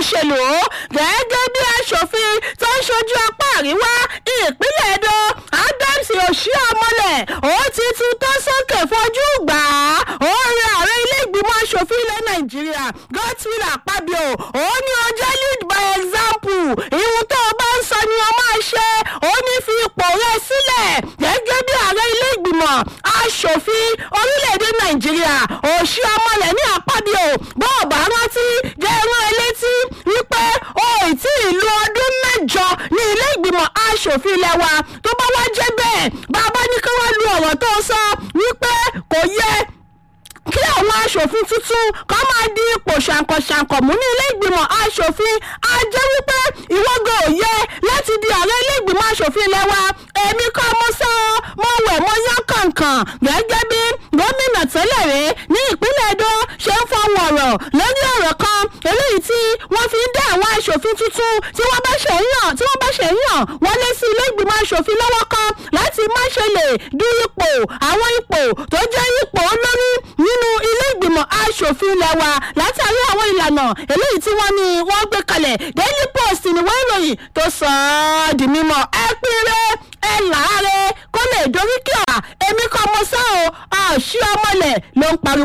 òṣèlú gẹ́gẹ́ bí aṣòfin tó ń ṣojú apá àríwá ìpínlẹ̀ edo adams oshiomhole ó ti tún tó sókè fojú gbà á ó rí ààrẹ ilé ìgbìmọ̀ aṣòfin ilẹ̀ nàìjíríà godswill akpabio ó ní ọjọ́ lead by example ìhun tó o bá ń sọ ni o máa ṣe ó ní fi ipò rẹ sílẹ̀ gẹ́gẹ́ bí ààrẹ ilé ìgbìmọ̀ aṣòfin orílẹ̀-èdè nàìjíríà oshiomhole ní akpabio bó o bá rántí jẹ́ ẹran elétí wípé o ì tí ì lo ọdún mẹ́jọ ní ilé ìgbìmọ̀ aṣòfin ilẹ̀ wa tó bá wá jẹ́ bẹ́ẹ̀ bàbá ní kí wọ́n lu ọ̀rọ̀ tó sọ wípé kò yẹ kí àwọn aṣòfin tuntun kọ́ máa di ipò ṣàǹkọ̀ṣàǹkọ̀ mú ní ilé ìgbìmọ̀ aṣòfin á jẹ́ wípé ìwọ́gọ̀ ò yẹ láti di ààrẹ ilé ìgbìmọ̀ aṣòfin ilẹ̀ wa èmi kọ́ mo sọ ọ́ mo wẹ̀ mo yán kàǹkàn gẹ́gẹ́ bí gómìnà tẹ́lẹ̀ rẹ̀ ní ìpínlẹ̀ edo ṣe ń fọwọ́ ọ̀rọ̀ lórí ọ̀rọ̀ kan eléyìí tí wọ́n fi ń dá àwọn aṣòfin tuntun tí wọ́n bá ṣe ń yàn tí wọ́n bá ṣe ń yàn wọlé sí ilé ìgbìmọ̀ aṣòfin lọ́wọ́ kan láti má ṣe lè du ipò àwọn ipò tó jẹ́ ipò olórí nínú ilé ìgbìmọ̀ aṣòfin ilẹ̀ wa látàrí àwọn ìlànà eléyìí tí wọ́n ní wọ́n gbé kalẹ̀ daily post ni wọ́n ìròyìn tó sọ ọ́ di mímọ́ ẹ pínrẹ́ ẹ làárẹ̀ kó lè dorí kí ọ̀rà èmi kọ́ mọ sáà ọ̀ ṣí ọmọlẹ̀ ló ń pariwo.